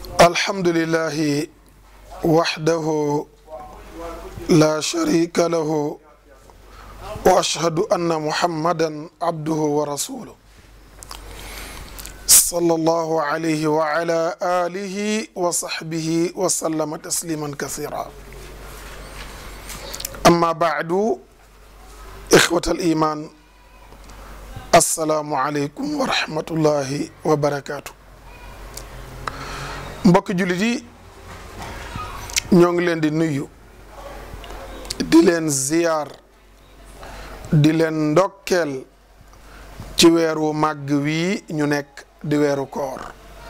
الحمد لله وحده لا شريك له واشهد ان محمدا عبده ورسوله صلى الله عليه وعلى اله وصحبه وسلم تسليما كثيرا اما بعد اخوه الايمان السلام عليكم ورحمه الله وبركاته mbokk jullit yi ñoo ngi leen di nuyu di leen ziyaar di leen ndokkeel ci weeru màgg wii ñu nekk di weeru koor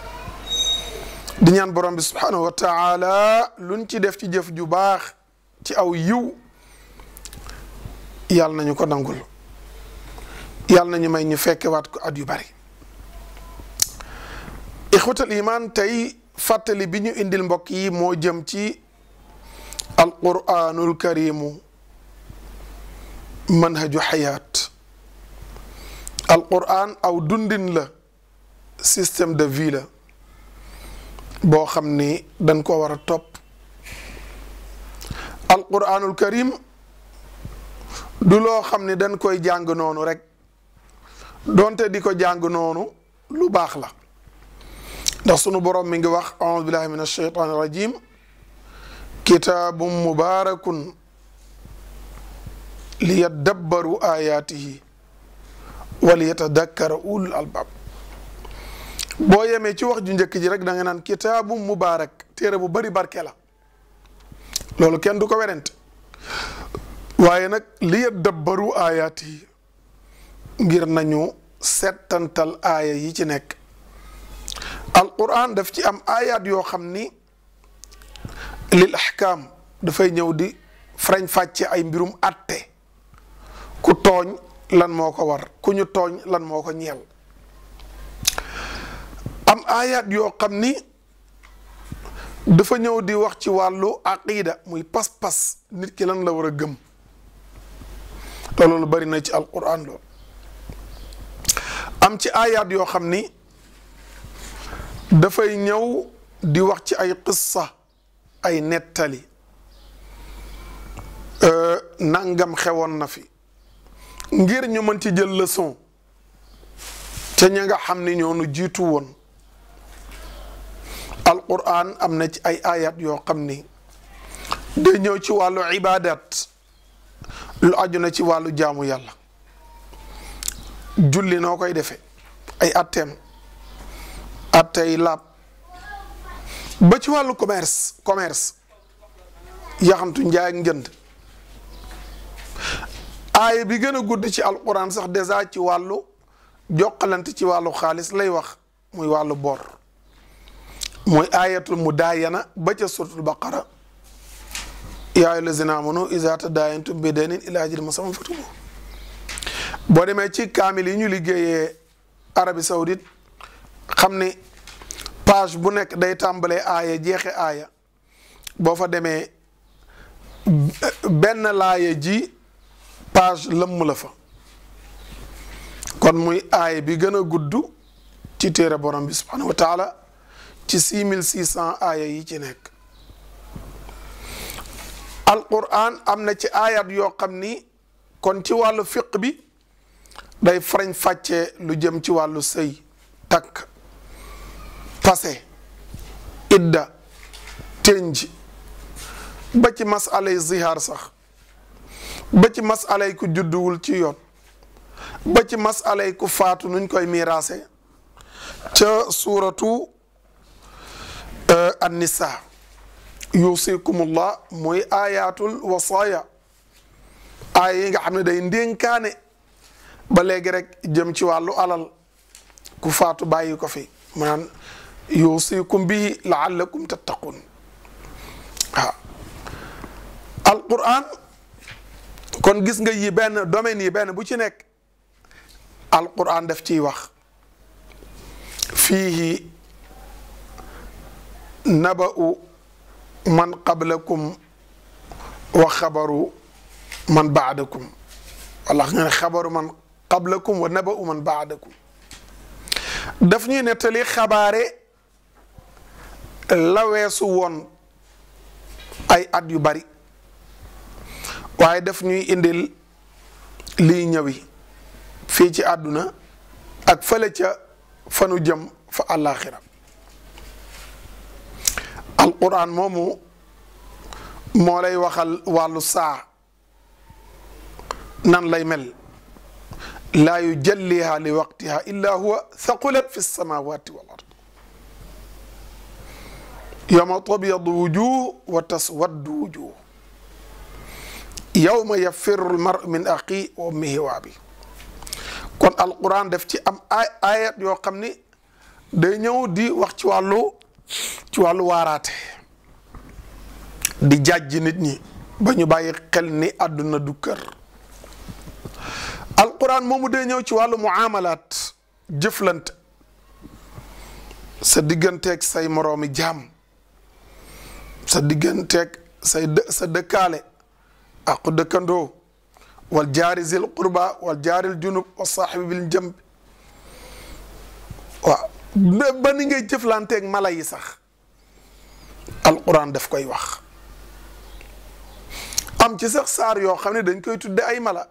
di ñaan borom bi subhanahu wa taala luñ ci def ci jëf ju baax ci aw yiw yàlla nañu ko nangul yàlla nañu may ñu fekkewaat ko at yu bari ixwatal iman tey fàttali bi ñu indil mbokk yi moo jëm ci alquranul karimu manhaju xayaat alquran aw dundin la système de vie la boo xam ni dañ ko war a topp alquranul karim du loo xam ni dañ koy jàng noonu rek donte di ko jàng noonu lu baax la ndax sunu borom mi ngi wax aoudu billahi min alsheytan irrajim kitaabun mubaarakun li yaddabbaru ayaatihi wa li yatadakkara ulul albab boo yemee ci wax ju njëkk ji rek da nga naan kitaabun mubaarak téere bu bari barke la loolu kenn du ko werante waaye nag li yaddabbaru ayaatihi ngir nañu settantal aaya yi ci nekk alquran daf ci am ayat yoo xam ni lil ahkam dafay ñëw di farañ fàcce ay mbirum atte ku tooñ lan moo ko war ku ñu tooñ lan moo ko ñeel am ayat yoo xam ni dafa ñëw di wax ci wàllu aqida muy pas-pas nit ki lan la war a gëm te loolu bari na ci alquran loolu am ci ayat yoo xam ni dafay ñëw di wax ci ay qissa ay nettali nangam xewoon na fi ngir ñu mën ci jël leçon te ña nga xam ni ñoo nu jiitu woon alquran am na ci ay ayat yoo xam ni day ñëw ci wàllu ibadat lu aju na ci wàllu jaamu yàlla julli noo koy defee ay atteem attey laab ba ci wàllu commerce commerce yaxantu njaay ak njënd aaya bi gën a gudd ci alquran sax dèjà ci wàllu jokkalante ci wàllu xaalis lay wax muy wàllu bor muy ayatul mudaayana ba ca suratul baqara yaa ayyuha lazina amanu iza tadaayantum bi daynin ila ajalin musamman faktubuhu boo demee ci kaamil yi ñu liggéeyee Arabie Saoudite xam ni page bu nekk day tàmbalee aaya jeexe aaya boo fa demee benn laaya ji page lëmm la fa kon muy aaya bi gën a gudd ci téere borom bi subhanahu wa taala ci six mille six cent aaya yi ci nekk alquran am na ci aayat yoo xam ni kon ci wàllu fiq bi day farañ fàccee lu jëm ci wàllu sëy takk pase idda tenji ba ci masalay zihaar sax ba ci masalay ku judduwul ci yoon ba ci masalay ku faatu nuñ koy miiraase ca suuratu annisa yusikumullah muy ayatul wasaaya aaya yi nga xam ne day ndénkaane ba léegi rek jëm ci wàllu alal ku faatu bàyyi ko fi maanaam yuusikum bihi laallakum tattaqun waaw alquran kon gis nga yi benn domaine yi benn bu ci nekk alquran daf ciy wax fiihi naba'u man qablakum wa xabaru man baadakum wala nga ne xabaru man qablakum wa naba'u man baadakum daf ñuy nettali xabaare la weesu woon ay at yu bari waaye daf ñuy indil liy ñëwi fii ci àdduna ak fële ca fanu jëm fa àllaaxira alquran moomu moo lay waxal wàllu saa nan lay mel laa yujalliha li waqtiha illa huwa thaqulat fi lsamawati wal ard yowma tabyadu wujuh wa taswaddu wujuh yowma yafiru lmar min axi wa ummihi wa abi kon alquran def ci am ay ayat yoo xam ni day ñëw di wax ci wàllu ci wàllu waaraate di jàjj nit ñi ba ñu bàyyi xel ni àdduna du kër alquran moomu day ñëw ci wàllu muamalaat jëflante sa digganteeg say moroomi jaam sa digganteeg say dë sa dëkkaale aqu dëkkandoo wal jaari zil qurba wal jaaril junub wa saaxibi bil jëmb waaw ba ni ngay jëflanteeg mala yi sax alquran daf koy wax am ci sax saar yoo xam ne dañ koy tudde ay mala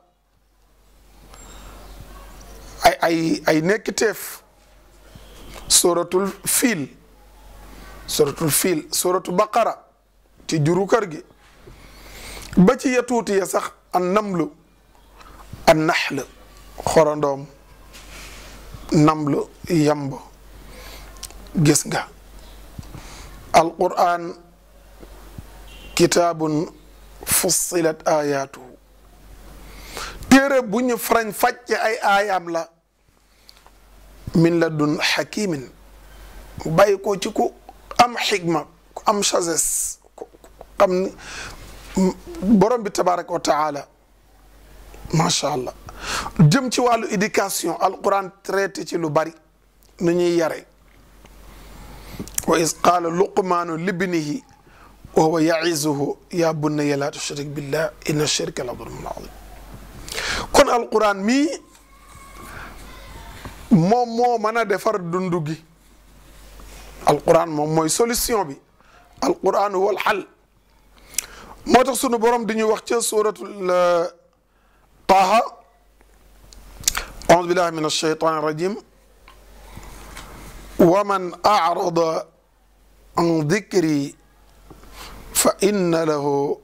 ay ay ay nekkiteef suratul fiil suratul fiil suratu baqara ci juru kër gi ba ci ya tuuti ya sax an namlu an naxl xorondoom namlu yamb gis nga alquran kitaabun fussilat ayatuhu téere bu ñu farañ fàcce ay aayaam la min la dun xakimin mu bàyyi ko ci ku am xigma ku am sagesse ku xam ni borom bi tabaraka wa taala macha allah jëm ci wàllu éducation alquran traité ci lu bari nu ñuy yare wa is qaala luqmaanu libnihi wa huwa yaizuhu ya bunayya la tushrik billah inna shirka la zulmun azim kon alquran mii moom moo mën a defar dundu gi alquran moom mooy solution bi alquran wal xal moo tax sunu borom di ñuy wax ca suratul taaha audu billahi min alshaytan irrajim wa man arada an dikri fa inna lahu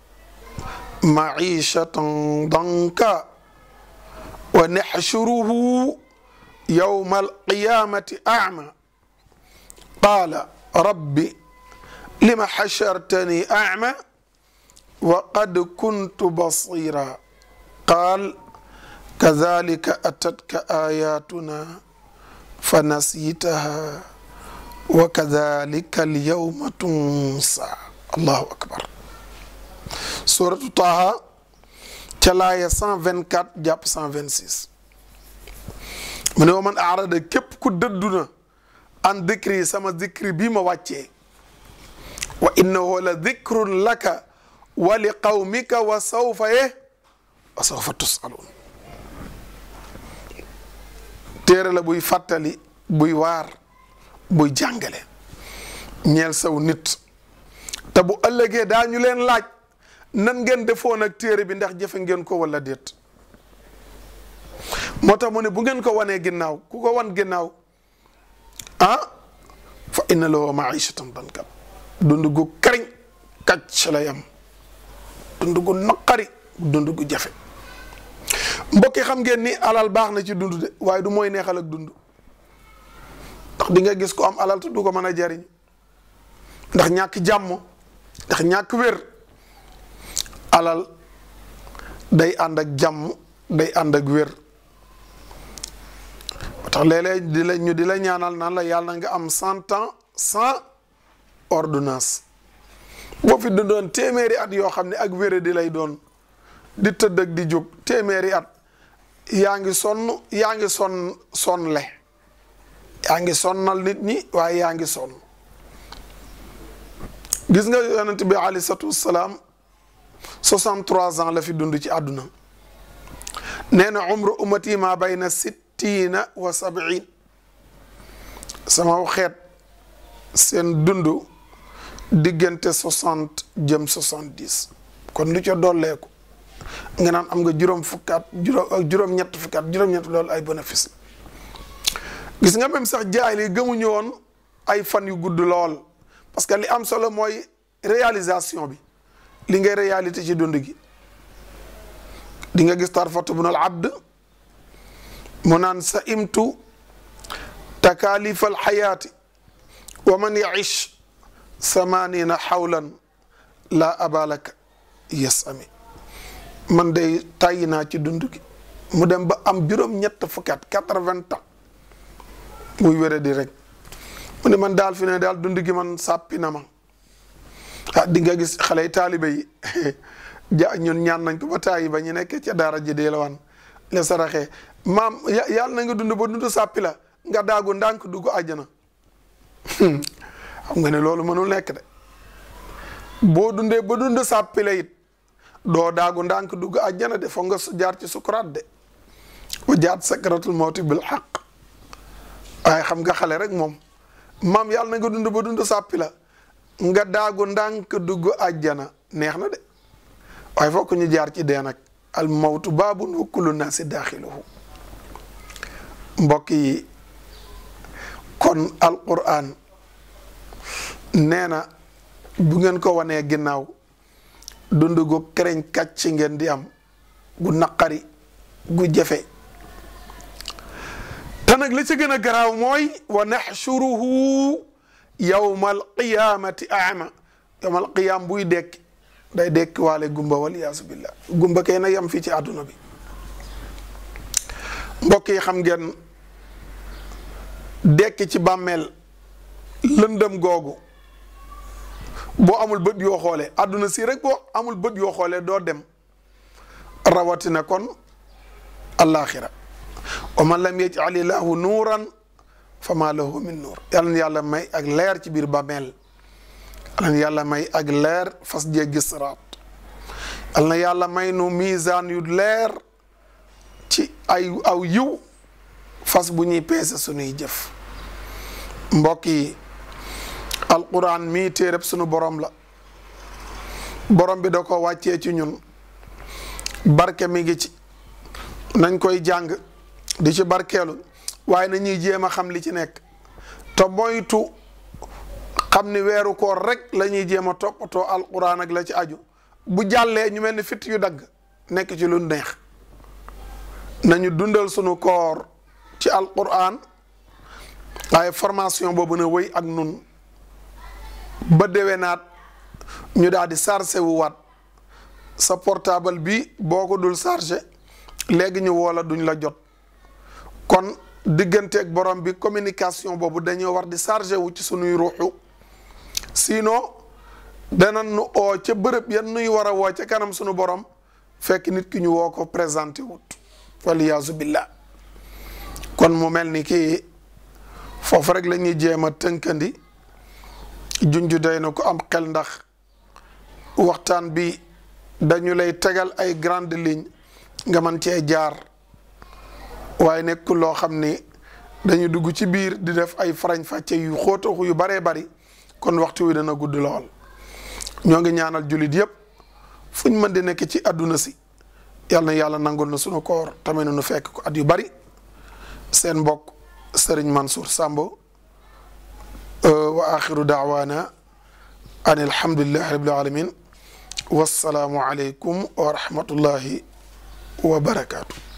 maishatan danka wa naxshuruhu yowma alqiyamati ama qaala rabbi lima xashartani ama wa qad kuntu basira qaal kadalika atatka ayatuna fa nasitaha wa kadalika alyawma tunsa allahu akbar suratu taha ca laaya 124 jàpp 126 mu ne wa man arada képp ku dëdduna an dikri sama dikri bii ma wàccee wa innahu la dikrun laka wa li qawmika wa sawfa ye wa sawfa tusalun téere la buy fàttali buy waar buy jàngale ñeel saw nit te bu ëllëgee daañu leen laaj nan ngeen defoon ak téere bi ndax jëfe ngeen ko wala déet moo tax mu ne bu ngeen ko wanee ginnaaw ku ko wan ginnaaw ah fa inna lahu maishatan dankan dund gu kariñ kàcc lay am dund gu naqari dund gu jafe mbokki xam ngeen ni alal baax na ci dund de waaye du mooy neexal ak dund ndax di nga gis ko am alal te du ko mën a jariñ ndax ñàkk jàmm ndax ñàkk wér alal day ànd ak jàmm day ànd ak wér ba tax léeg-léeg di la ñu di la ñaanal naan la yàlla na nga am cent ans sans ordonnance boo fi dundoon téeméeri at yoo xam ne ak wére di lay doon di tëdd ak di jóg téeméeri at yaa ngi sonn yaa ngi sonn sonle yaa ngi sonnal nit ñi waaye yaa ngi sonn gis nga yonent bi alayhi salaatu wassalaam 63 ans la fi dund ci àdduna nee na umru ummati ma bayna sittina wa sabiin sama xeet seen dund diggante soixante jëm soixante dix kon lu ca dolleeku nga naan am nga juróom fukkaat juróom ak juróom-ñett fukkaat juróom-ñett loolu ay bénéfice la gis nga même sax jaay li gëmuñu woon ay fan yu gudd lool parce que li am solo mooy réalisation bi li ngay réalité ci dund gi di nga gis tarfatu bunal abd mu naan sa imtu takalifa alxayaati wa man yaish samanina xawlan la abalaka yes ami man day tàyyi naa ci dund gi mu dem ba am juróom ñett fukkat quatre-vingts ans muy wére di rek mu ne man daal fi ne daal dund gi man sàppi na ma ah di nga gis xale yi taalibe yi ja ñun ñaan nañ ko ba tàyyi ba ñu nekk ca daara ji dee la wan le saraxee maam yàlla na nga dund ba dund sàppi la nga daagu ndànk dugg àjjana xam nga ne loolu mënul nekk de boo dundee ba dund sàppi la it doo daagu ndànk dugg àjjana de foog nga jaar ci sukuraat de wa jaat sakratul mawti bil xaq waaye xam nga xale rek moom maam yàlla na nga dund ba dund sàppi la nga daagu ndànk dugg àjjana neex na de waaye fokk ñu jaar ci dee nag al mawtu baabun wa kullu naasi daaxiluhu mbokk yi kon alquran nee na bu ngeen ko wanee ginnaaw dund gu kereñ kàcc ngeen di am gu naqari gu jafe te nag li ci gën a garaaw mooy wa naxshuruhu yawma alqiyamati ama yawma alqiyam buy dekki day dekki waale gumba waliyaasu billah gumba kay na yem fii ci àdduna bi mbokk yi xam ngeen dekki ci bàmmeel lëndëm googu boo amul bët yoo xoolee àdduna si rek boo amul bët yoo xoolee doo dem rawatina kon alaxira wa man lam yaj'al illahu nuuran fa ma lahu min nuur yal na yàlla may ak leer ci biir bàmmeel yal na yàlla may ak leer fas jéggi siraat yal na yàlla may nu misaan yu leer ci ay aw yiw fas bu ñuy peese sunuy jëf mbokk yi alquran mii téereb sunu borom la borom bi da ko wàccee ci ñun barke mi ngi ci nañ koy jàng di ci barkeelu waaye na ñuy jéem a xam li ci nekk te moytu xam ni weeru koor rek la ñuy jéem a toppatoo alquran ak la ci aju bu jàllee ñu mel ni fit yu dagg nekk ci lu neex nañu dundal sunu koor ci alquran waaye formation boobu na wéy ak nun ba déwénaat ñu daal di chargé wu waat sa portable bi boo ko dul chargé léegi ñu woola duñ la jot kon digganteeg borom bi communication boobu dañoo war di chargé wu ci sunuy ruuxu sinon dana nu oo ca bërëb yan nuy war a woo ca kanam sunu borom fekk nit ki ñu woo ko présenté wut waliyaasu billah kon mu mel ni kii foofu rek la ñuy jéem a tënkandi junju day na ko am xel ndax waxtaan bi dañu lay tegal ay grande ligne nga mën cee jaar waaye nekkul loo xam ni dañu dugg ci biir di def ay farañ fàcce yu xóotaxu yu baree bari kon waxtu wi dana gudd lool ñoo ngi ñaanal jullit yépp fu ñu mën di nekk ci àdduna si yal na yàlla nangul na sunu koor tamit nu fekk ko at yu bari seen mbokk Serigne Mansour Sambo wa axiru daawaana an alhamdulillahi rabbil alamin wassalaamu aleykum wa rahmatullahi wa barakaatu